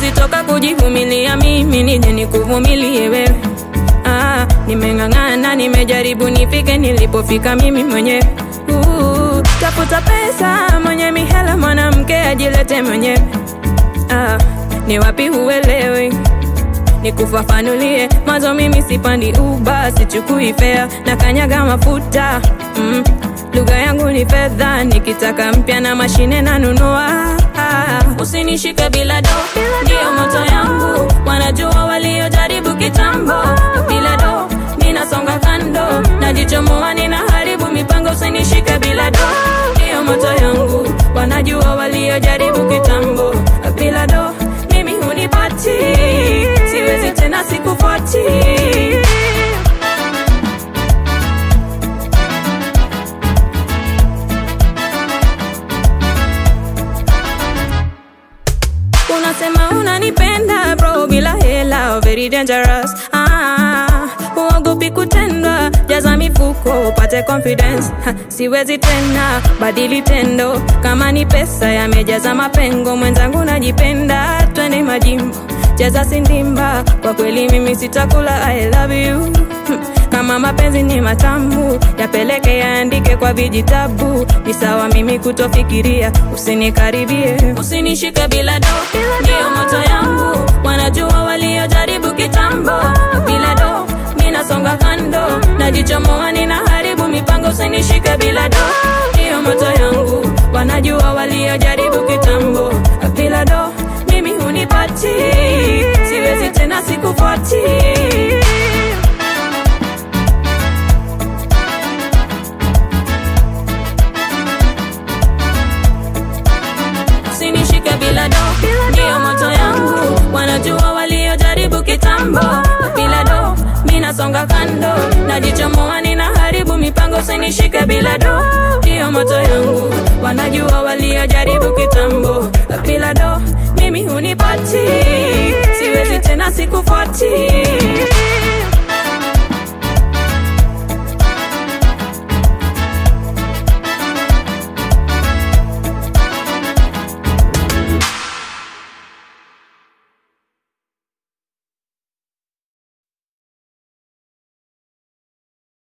siwezi toka kujivumilia mimi nije nikuvumilie wewe. Ah, nimeng'ang'ana, nimejaribu nifike nilipofika mimi mwenyewe. Uh, tafuta pesa, mwenye mihela, mwanamke ajilete mwenyewe. Ah, ni wapi huelewi? Nikufafanulie mwanzo, mimi sipandi uba, sichukui fea na kanyaga mafuta mm. Lugha yangu ni fedha, nikitaka mpya na mashine nanunua. Ah, usinishike bila do, ndiyo moto yangu, wanajua waliojaribu kitambo. Bila do ninasonga kando, najichomoa, ninaharibu mipango. Usinishike bila do, ndiyo moto yangu, wanajua waliojaribu kitambo. Bila do mimi hunipati, siwezi tena, sikufuati. Unasema unanipenda bro, bila hela very dangerous. Ah, uogopi kutendwa, jaza mifuko upate confidence. Ha, siwezi tena badili tendo, kama ni pesa yamejaza mapengo. Mwenzangu najipenda, twende majimbo, jaza sindimba. Kwa kweli mimi sitakula, I love you Hmm, kama mapenzi ni matamu, yapeleke yaandike kwa vijitabu. Ni sawa mimi kutofikiria, usinikaribie, usinishike bila do, ndiyo moto yangu. Wanajua waliojaribu kitambo, bila do ninasonga kando, najichomoa, ninaharibu mipango. Usinishike bila do, ndiyo moto yangu. Wanajua waliojaribu kitambo, bila do mimi hunipati, siwezi tena, sikufuati. usinishike bila do, ndiyo moto yangu. Wanajua waliojaribu kitambo, bila do minasonga kando, najichomoa, ninaharibu mipango. Usinishike bila do, ndiyo moto yangu. Wanajua waliojaribu kitambo, bila do mimi hunipati, siwezi tena, sikufuati.